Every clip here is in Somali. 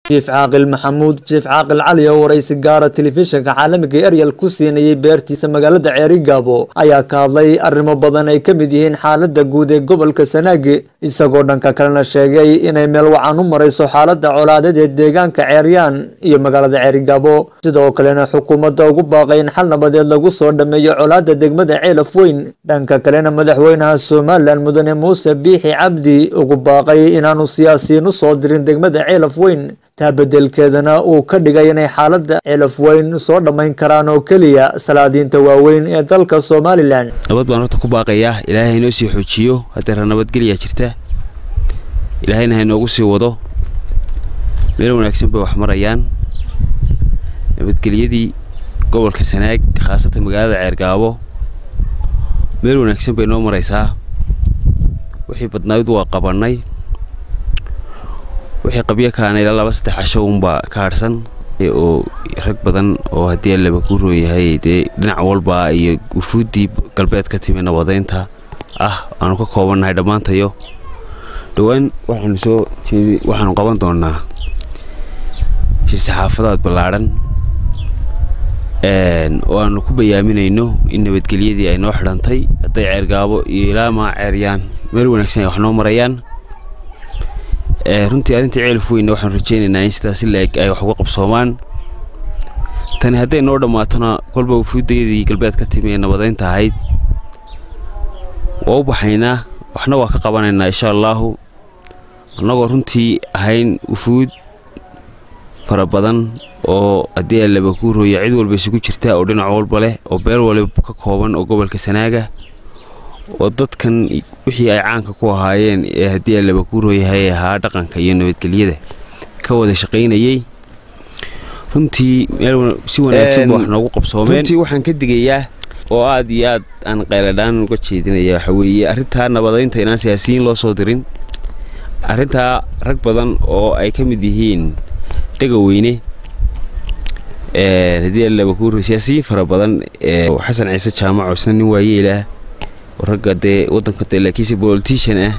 jiif caaqil maxamuud jiif caaqil cali oo waraysi gaara telefishinka caalamiga eryal ku siinayay beertiisa magaalada ceerigaabo ayaa ka hadlay arrimo badan ay ka mid yihiin xaalada guud ee gobolka sanaagi isagoo dhanka kalena sheegay inay meel wacan u marayso xaalada colaadeed ee deegaanka ceeryaan iyo magaalada ceerigaabo sidoo kalena xukuumadda ugu baaqay in xal nabadeed lagu soo dhameeyo colaada degmada ceelaf weyn dhanka kalena madaxweynaha somalilan mudane muuse biixi cabdi ugu baaqay inaanu siyaasiyiin u soo dirin degmada ceelaf weyn taa bedelkeedana uu ka dhigay inay xaalada ceelaf weyn soo dhammayn karaan oo keliya salaadiinta waaweyn ee dalka somalilan nabad baan horta ku baaqayaa ilaahay haynoo sii xoojiyo hadeera nabadgelyaa jirta ilaahayna haynoogu sii wado meel wanaagsan bay wax marayaan nabadgelyadii gobolka sanaag khaasatan magaalada ceergaabo meel wanaagsan bay noo maraysaa wixii badnayd waa qabannay wixii qabyo kaana ilaa laba saddex casho uunbaa ka harhsan oo rag badan oo haddii allaba ku rooyahay dee dhinac walba iyo wufuuddii galbeed ka timi nabadeynta ah aanu ka koobannahay dhammaantayo dhowaan waxaanu soo jeedi waxaanu qaban doonaa shir saxaafadaad ballaadhan oo aanu ku bayaaminayno in nabadgelyadii ay noo xidhantay hadday ceergaabo iyo ilaa maa ceeryaan meel wanaagsan ay wax noo marayaan runtii arrintii ceelaf weyna waxaanu rajaynaynaa in sidaas si la-eg ay wax uga qabsoomaan tani hadday noo dhammaatona kolba wufuuddayadii galbeed ka timi ee nabadeynta ahayd waa u baxaynaa waxna waa ka qabanaynaa insha allaahu annagoo runtii ahayn wufuud fara badan oo haddii allaba kuu rooya cid walba isugu jirta oo dhinac walba leh oo beel waliba ka kooban oo gobolka sanaaga oo dadkan wixii ay caanka ku ahaayeen ee haddii allaba kuu rooyahay ahaa dhaqanka iyo nabadgelyada ka wada shaqaynayey runtii meel si wanaagsan ba wax noogu qabsoomeen runtii waxaan ka digayaa oo aad iyo aad aan qayladhaan uga jeedinaya waxa weeye arrintaa nabadeynta inaan siyaasiyiin loo soo dirin arrintaa rag badan oo ay ka mid yihiin dhegaweyne haddii allaba kuu rooy siyaasiyiin fara badan xasan ciise jaamaco isna nin waayeelah ragga dee wadanka de laakiinse bolitian ah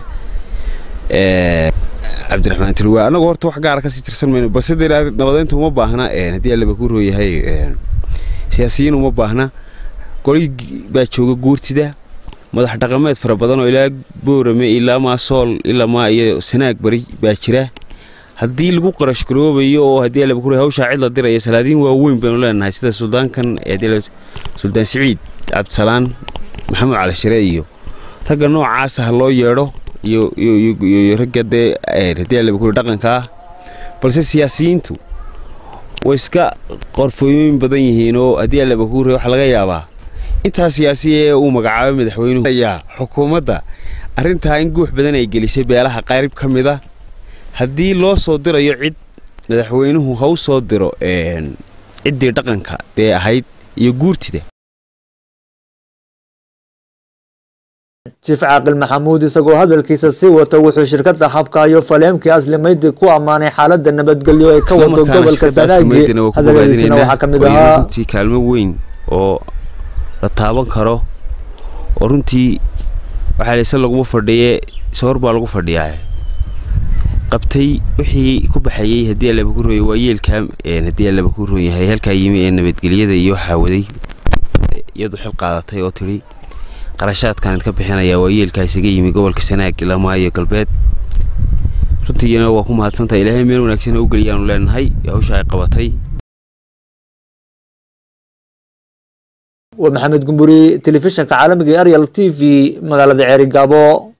cabdiraxmaan tilwaa annagu horta wax gaara kasii tirsan mayno balse dee nabadeynta uma baahna haddii allaba kuu rooyahay siyaasiyiin uma baahna goli baa jooga guurtida madax dhaqameed fara badan oo ilaa boorame ilaa maa sool ilaa maa iyo sanaag bari baa jira haddii lagu qarash garoobayo oo haddii allaba kuu hawshaa cid la diraya salaadiin waaweyn baynu leenahay sida suldaankan suldaan siciid cabdisalaan maxamed cali shire iyo ragga noocaasa ha loo yeedho iyo ragga dee haddii allaba kuri dhaqanka ah balse siyaasiyiintu way iska qorfooyin badan yihiin oo haddii allaba kuu waxaa laga yaabaa intaa siyaasiya ee uu magacaabay madaxweynuhu ayaa xukuumadda arrintaa in guux badan ay gelisay beelaha qayb ka mid a haddii loo soo dirayo cid madaxweynuhu ha u soo diro ciddii dhaqanka dee ahayd iyo guurtida jiif caaqil maxamuud isagoo hadalkiisa sii wata wuxuu shirkada habkaayo faleemkii aslimaydi ku ammaanay xaalada nabadgelyo ee ka wado gobolka sanaagi hadaladiisina waxaa ka mid ahaa runtii kaalmo weyn oo la taaban karo oo runtii waxaa layse laguma fadhiye soor baa lagu fadhiyaa qabtay wixii ku baxayey haddii allaba ku rooya waa yeelkaa haddii allaba ku roon yahay halkaa yimi ee nabadgelyada iyo waxaa waday iyadu xil qaadatay oo tidhi qarashaadkan idka bixinayaa waa yeelkaa isaga yimi gobolka sanaag ilaa maayo galbeed runtiina waa ku mahadsantahay ilaahay meel wanaagsan u geliyaanu leenahay hawsha ay qabatay waa maxamed gumburi telefishinka caalamiga eryal t v magaalada ceerigaabo